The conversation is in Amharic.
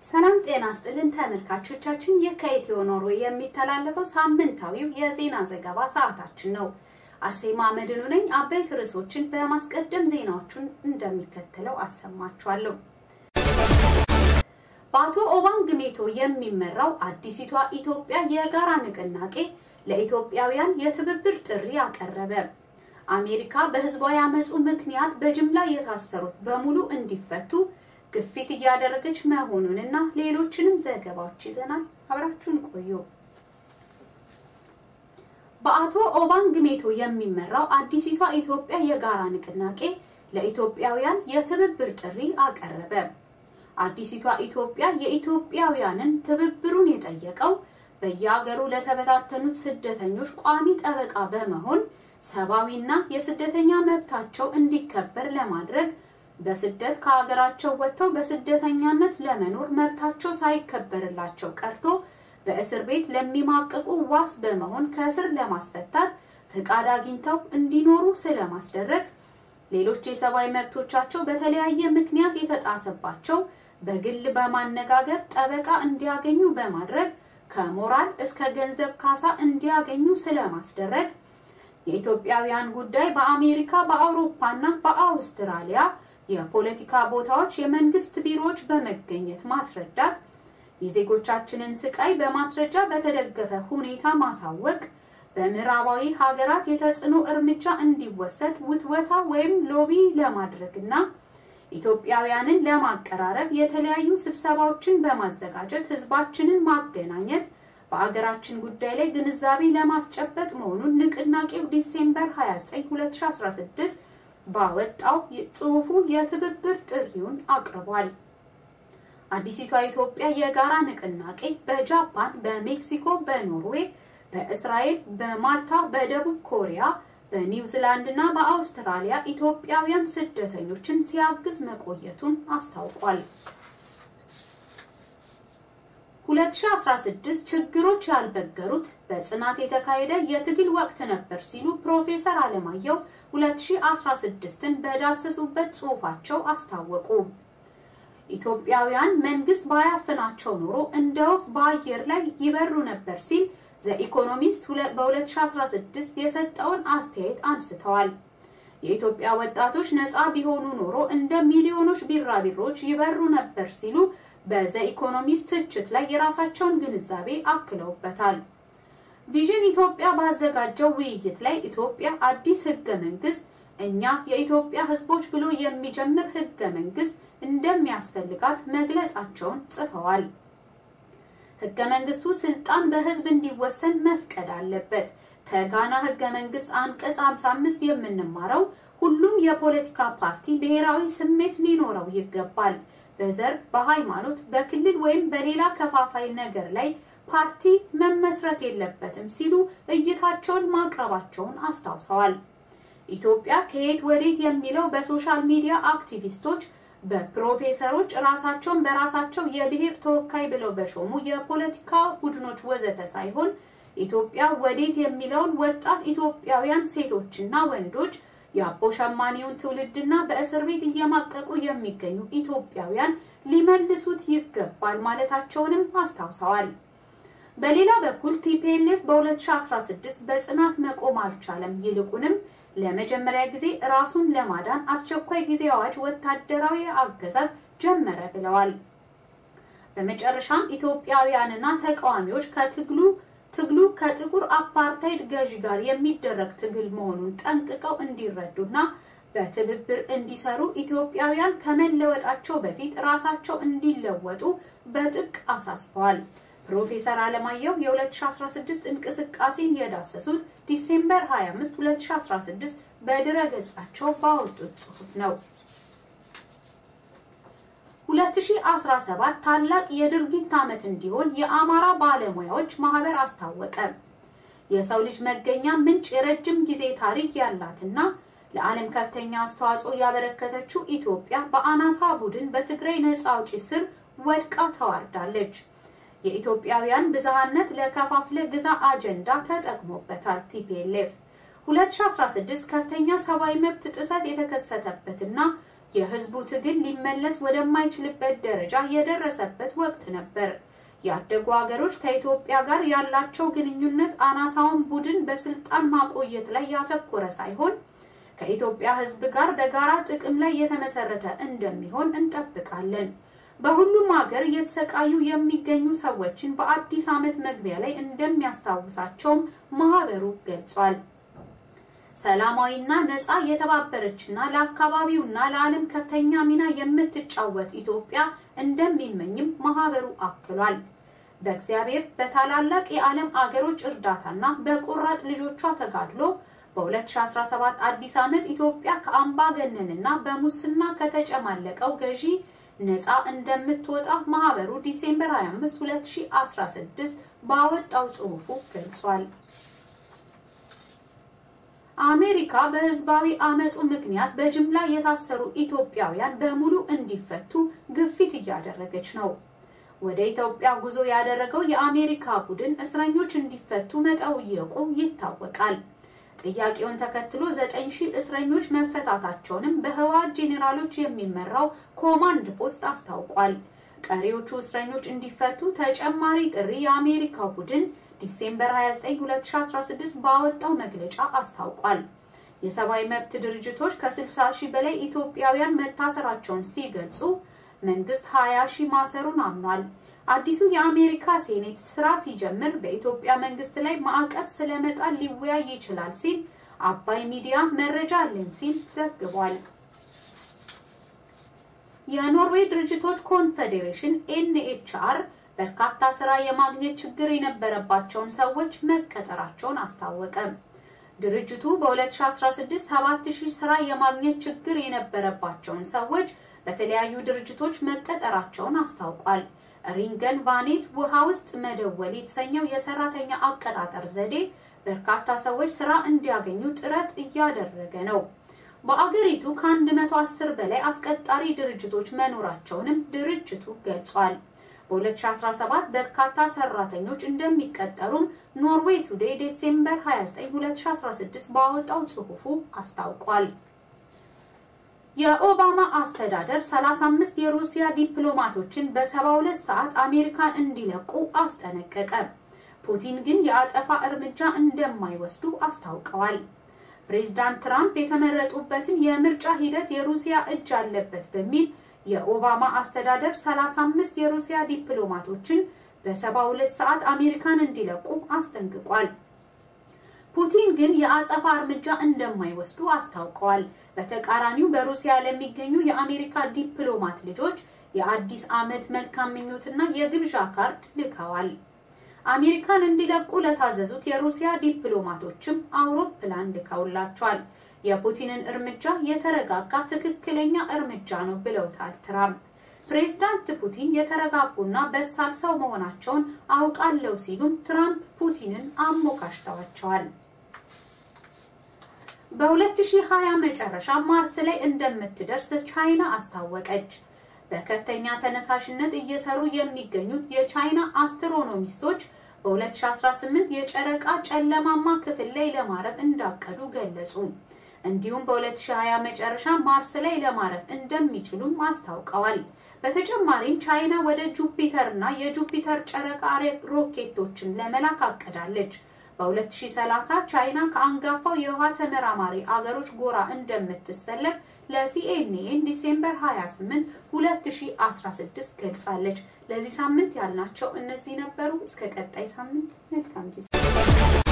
ሰላም ጤና ስጥልን ተመልካቾቻችን፣ ይህ ከኢትዮ ኖርዌይ የሚተላለፈው ሳምንታዊው የዜና ዘገባ ሰዓታችን ነው። አርሴማ መድኑ ነኝ። አበይት ርዕሶችን በማስቀደም ዜናዎቹን እንደሚከተለው አሰማችኋለሁ። በአቶ ኦባንግ ሜቶ የሚመራው አዲሲቷ ኢትዮጵያ የጋራ ንቅናቄ ለኢትዮጵያውያን የትብብር ጥሪ አቀረበ። አሜሪካ በህዝባዊ አመፁ ምክንያት በጅምላ የታሰሩት በሙሉ እንዲፈቱ ግፊት እያደረገች መሆኑንና ሌሎችንም ዘገባዎች ይዘናል። አብራችሁን ቆዩ። በአቶ ኦባንግ ሜቶ የሚመራው አዲሲቷ ኢትዮጵያ የጋራ ንቅናቄ ለኢትዮጵያውያን የትብብር ጥሪ አቀረበ። አዲሲቷ ኢትዮጵያ የኢትዮጵያውያንን ትብብሩን የጠየቀው በየሀገሩ ለተበታተኑት ስደተኞች ቋሚ ጠበቃ በመሆን ሰብአዊና የስደተኛ መብታቸው እንዲከበር ለማድረግ በስደት ከሀገራቸው ወጥተው በስደተኛነት ለመኖር መብታቸው ሳይከበርላቸው ቀርቶ በእስር ቤት ለሚማቅቁ ዋስ በመሆን ከእስር ለማስፈታት ፍቃድ አግኝተው እንዲኖሩ ስለማስደረግ ሌሎች የሰብአዊ መብቶቻቸው በተለያየ ምክንያት የተጣሰባቸው በግል በማነጋገር ጠበቃ እንዲያገኙ በማድረግ ከሞራል እስከ ገንዘብ ካሳ እንዲያገኙ ስለማስደረግ የኢትዮጵያውያን ጉዳይ በአሜሪካ በአውሮፓና በአውስትራሊያ የፖለቲካ ቦታዎች የመንግስት ቢሮዎች በመገኘት ማስረዳት፣ የዜጎቻችንን ስቃይ በማስረጃ በተደገፈ ሁኔታ ማሳወቅ፣ በምዕራባዊ ሀገራት የተጽዕኖ እርምጃ እንዲወሰድ ውትወታ ወይም ሎቢ ለማድረግና ኢትዮጵያውያንን ለማቀራረብ የተለያዩ ስብሰባዎችን በማዘጋጀት ህዝባችንን ማገናኘት በአገራችን ጉዳይ ላይ ግንዛቤ ለማስጨበጥ መሆኑን ንቅናቄው ዲሴምበር 29 2016 ባወጣው ጽሑፉ የትብብር ጥሪውን አቅርቧል። አዲሲቷ ኢትዮጵያ የጋራ ንቅናቄ በጃፓን፣ በሜክሲኮ፣ በኖርዌይ፣ በእስራኤል፣ በማልታ፣ በደቡብ ኮሪያ፣ በኒውዚላንድ እና በአውስትራሊያ ኢትዮጵያውያን ስደተኞችን ሲያግዝ መቆየቱን አስታውቋል። 2016 ችግሮች ያልበገሩት በጽናት የተካሄደ የትግል ወቅት ነበር ሲሉ ፕሮፌሰር አለማየሁ 2016ን በዳሰሱበት ጽሑፋቸው አስታወቁ። ኢትዮጵያውያን መንግስት ባያፍናቸው ኖሮ እንደ ወፍ በአየር ላይ ይበሩ ነበር ሲል ዘኢኮኖሚስት በ2016 የሰጠውን አስተያየት አንስተዋል። የኢትዮጵያ ወጣቶች ነፃ ቢሆኑ ኖሮ እንደ ሚሊዮኖች ቢራቢሮች ይበሩ ነበር ሲሉ በዘ ኢኮኖሚስት ትችት ላይ የራሳቸውን ግንዛቤ አክለውበታል። ቪዥን ኢትዮጵያ ባዘጋጀው ውይይት ላይ ኢትዮጵያ አዲስ ህገ መንግስት እኛ የኢትዮጵያ ህዝቦች ብሎ የሚጀምር ህገ መንግስት እንደሚያስፈልጋት መግለጻቸውን ጽፈዋል። ህገ መንግስቱ ስልጣን በህዝብ እንዲወሰን መፍቀድ አለበት። ከጋና ህገ መንግስት አንቀጽ 55 የምንማረው ሁሉም የፖለቲካ ፓርቲ ብሔራዊ ስሜት ሊኖረው ይገባል። በዘር፣ በሃይማኖት፣ በክልል ወይም በሌላ ከፋፋይ ነገር ላይ ፓርቲ መመስረት የለበትም ሲሉ እይታቸውን ማቅረባቸውን አስታውሰዋል። ኢትዮጵያ ከየት ወዴት የሚለው በሶሻል ሚዲያ አክቲቪስቶች፣ በፕሮፌሰሮች ራሳቸውን በራሳቸው የብሔር ተወካይ ብለው በሾሙ የፖለቲካ ቡድኖች ወዘተ ሳይሆን ኢትዮጵያ ወዴት የሚለውን ወጣት ኢትዮጵያውያን ሴቶችና ወንዶች የአቦ ሸማኔውን ትውልድና በእስር ቤት እየማቀቁ የሚገኙ ኢትዮጵያውያን ሊመልሱት ይገባል ማለታቸውንም አስታውሰዋል። በሌላ በኩል ቲፒኤልኤፍ በ2016 በጽናት መቆም አልቻለም፣ ይልቁንም ለመጀመሪያ ጊዜ ራሱን ለማዳን አስቸኳይ ጊዜ አዋጅ ወታደራዊ አገዛዝ ጀመረ ብለዋል። በመጨረሻም ኢትዮጵያውያንና ተቃዋሚዎች ከትግሉ ትግሉ ከጥቁር አፓርታይድ ገዢ ጋር የሚደረግ ትግል መሆኑን ጠንቅቀው እንዲረዱና በትብብር እንዲሰሩ ኢትዮጵያውያን ከመለወጣቸው በፊት ራሳቸው እንዲለወጡ በጥብቅ አሳስበዋል። ፕሮፌሰር አለማየሁ የ2016 እንቅስቃሴን የዳሰሱት ዲሴምበር 25 2016 በድረ ገጻቸው ባወጡት ጽሑፍ ነው። 2017 ታላቅ የድርጊት ዓመት እንዲሆን የአማራ ባለሙያዎች ማህበር አስታወቀ። የሰው ልጅ መገኛ ምንጭ የረጅም ጊዜ ታሪክ ያላትና ለዓለም ከፍተኛ አስተዋጽኦ ያበረከተችው ኢትዮጵያ በአናሳ ቡድን በትግራይ ነፃ አውጪ ስር ወድቃ ተዋርዳለች። የኢትዮጵያውያን ብዝሃነት ለከፋፍለ ግዛ አጀንዳ ተጠቅሞበታል። ቲፒኤልኤፍ 2016 ከፍተኛ ሰብአዊ መብት ጥሰት የተከሰተበትና የህዝቡ ትግል ሊመለስ ወደማይችልበት ደረጃ የደረሰበት ወቅት ነበር። ያደጉ ሀገሮች ከኢትዮጵያ ጋር ያላቸው ግንኙነት አናሳውን ቡድን በስልጣን ማቆየት ላይ ያተኮረ ሳይሆን ከኢትዮጵያ ህዝብ ጋር በጋራ ጥቅም ላይ የተመሰረተ እንደሚሆን እንጠብቃለን። በሁሉም ሀገር እየተሰቃዩ የሚገኙ ሰዎችን በአዲስ ዓመት መግቢያ ላይ እንደሚያስታውሳቸውም ማህበሩ ገልጿል። ሰላማዊና ነፃ የተባበረችና ለአካባቢውና ለዓለም ከፍተኛ ሚና የምትጫወት ኢትዮጵያ እንደሚመኝም ማህበሩ አክሏል። በእግዚአብሔር በታላላቅ የዓለም አገሮች እርዳታና በቆራጥ ልጆቿ ተጋድሎ በ2017 አዲስ ዓመት ኢትዮጵያ ከአምባገነንና በሙስና ከተጨማለቀው ገዢ ነፃ እንደምትወጣ ማህበሩ ዲሴምበር 25 2016 ባወጣው ጽሑፉ ገልጿል። አሜሪካ በህዝባዊ አመፁ ምክንያት በጅምላ የታሰሩ ኢትዮጵያውያን በሙሉ እንዲፈቱ ግፊት እያደረገች ነው። ወደ ኢትዮጵያ ጉዞ ያደረገው የአሜሪካ ቡድን እስረኞች እንዲፈቱ መጠየቁ ይታወቃል። ጥያቄውን ተከትሎ ዘጠኝ ሺህ እስረኞች መፈታታቸውንም በህወሓት ጄኔራሎች የሚመራው ኮማንድ ፖስት አስታውቋል። ቀሪዎቹ እስረኞች እንዲፈቱ ተጨማሪ ጥሪ የአሜሪካ ቡድን ዲሴምበር 29 2016 ባወጣው መግለጫ አስታውቋል። የሰብአዊ መብት ድርጅቶች ከ60 ሺህ በላይ ኢትዮጵያውያን መታሰራቸውን ሲገልጹ መንግስት 20 ሺህ ማሰሩን አምኗል። አዲሱ የአሜሪካ ሴኔት ስራ ሲጀምር በኢትዮጵያ መንግስት ላይ ማዕቀብ ስለመጣል ሊወያይ ይችላል ሲል አባይ ሚዲያ መረጃ አለን ሲል ዘግቧል። የኖርዌይ ድርጅቶች ኮንፌዴሬሽን ኤንኤችአር በርካታ ስራ የማግኘት ችግር የነበረባቸውን ሰዎች መቀጠራቸውን አስታወቀ። ድርጅቱ በ2016 7000 ስራ የማግኘት ችግር የነበረባቸውን ሰዎች በተለያዩ ድርጅቶች መቀጠራቸውን አስታውቋል። ሪንገን ቫኔት ውሃ ውስጥ መደወል የተሰኘው የሰራተኛ አቀጣጠር ዘዴ በርካታ ሰዎች ስራ እንዲያገኙ ጥረት እያደረገ ነው። በአገሪቱ ከ110 በላይ አስቀጣሪ ድርጅቶች መኖራቸውንም ድርጅቱ ገልጿል። በ2017 በርካታ ሰራተኞች እንደሚቀጠሩም ኖርዌይ ቱዴይ ዴሴምበር 29 2016 ባወጣው ጽሑፉ አስታውቋል። የኦባማ አስተዳደር 35 የሩሲያ ዲፕሎማቶችን በ72 ሰዓት አሜሪካን እንዲለቁ አስጠነቀቀ። ፑቲን ግን የአጠፋ እርምጃ እንደማይወስዱ አስታውቀዋል። ፕሬዝዳንት ትራምፕ የተመረጡበትን የምርጫ ሂደት የሩሲያ እጅ አለበት በሚል የኦባማ አስተዳደር 35 የሩሲያ ዲፕሎማቶችን በ72 ሰዓት አሜሪካን እንዲለቁ አስጠንቅቋል። ፑቲን ግን የአጸፋ እርምጃ እንደማይወስዱ አስታውቀዋል። በተቃራኒው በሩሲያ ለሚገኙ የአሜሪካ ዲፕሎማት ልጆች የአዲስ ዓመት መልካም ምኞትና የግብዣ ካርድ ልከዋል። አሜሪካን እንዲለቁ ለታዘዙት የሩሲያ ዲፕሎማቶችም አውሮፕላን ልከውላቸዋል። የፑቲንን እርምጃ የተረጋጋ ትክክለኛ እርምጃ ነው ብለውታል ትራምፕ። ፕሬዝዳንት ፑቲን የተረጋጉና በሳል ሰው መሆናቸውን አውቃለሁ ሲሉም ትራምፕ ፑቲንን አሞካሽተዋቸዋል። በ2020 መጨረሻ ማርስ ላይ እንደምትደርስ ቻይና አስታወቀች። በከፍተኛ ተነሳሽነት እየሰሩ የሚገኙት የቻይና አስትሮኖሚስቶች በ2018 የጨረቃ ጨለማማ ክፍል ላይ ለማረፍ እንዳቀዱ ገለጹ። እንዲሁም በ2020 መጨረሻ ማርስ ላይ ለማረፍ እንደሚችሉም አስታውቀዋል። በተጨማሪም ቻይና ወደ ጁፒተር እና የጁፒተር ጨረቃ ሮኬቶችን ለመላክ አቅዳለች። በ2030 ቻይና ከአንጋፋው የውሃ ተመራማሪ አገሮች ጎራ እንደምትሰለፍ ለሲኤንኤን ዲሴምበር 28 2016 ገልጻለች። ለዚህ ሳምንት ያልናቸው እነዚህ ነበሩ። እስከ ቀጣይ ሳምንት መልካም ጊዜ